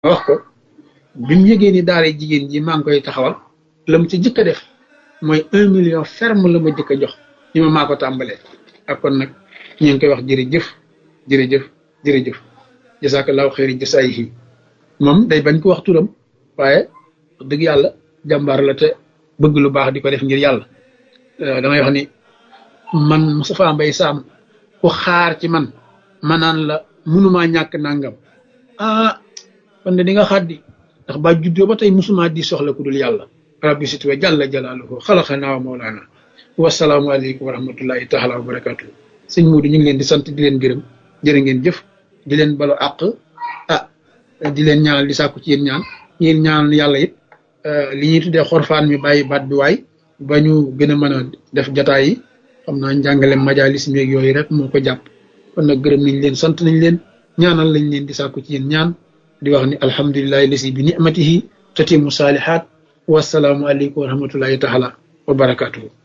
wax ko bi mu yëgee ni daara jigéen ji maa ngi koy taxawal la mu ci jëkk a def mooy un million ferme la ma jëkk a jox ni ma maa ko tàmbalee ak kon nag ñu ngi koy wax jërëjëf jërëjëf jërëjëf jasakallahu xeeri jasaayihi moom day bañ ko wax turam waaye wax dëgg yàlla jàmbaar la te bëgg lu baax di ko def ngir yàlla damay wax ni man Moustapha Mbaye Sam ku xaar ci man ma naan la munumaa ñàkk nangam ah kon de di nga xaddi ndax ba juddoo ba tey musuma di soxla ku dul yàlla rabbi sit wa jàlla jalaaluhu xalaqanaa wa mawlaana wasalaamu aleykum wa rahmatullahi taala wa barakatuh sëñ Muudu ñu ngi leen di sant di leen gërëm jërë ngeen jëf di leen balu àq ah di leen ñaanal di sàkku ci yéen ñaan yéen ñaanal yàlla it li ñuy tuddee xorfaan mi bàyyi baat bi waay ba ñu gën a mën a def jataay yi xam naa njàngale majalis meeg yooyu rek moo ko jàpp kon nag gërëm nañ leen sant nañ leen ñaanal lañ leen di sàkku ci yéen ñaan di wax ni alhamdulilahi lasi bi nicmatihi tatimu saalihaat wasalaamu aleykum wa rahmatullahi taala wa barakatuhu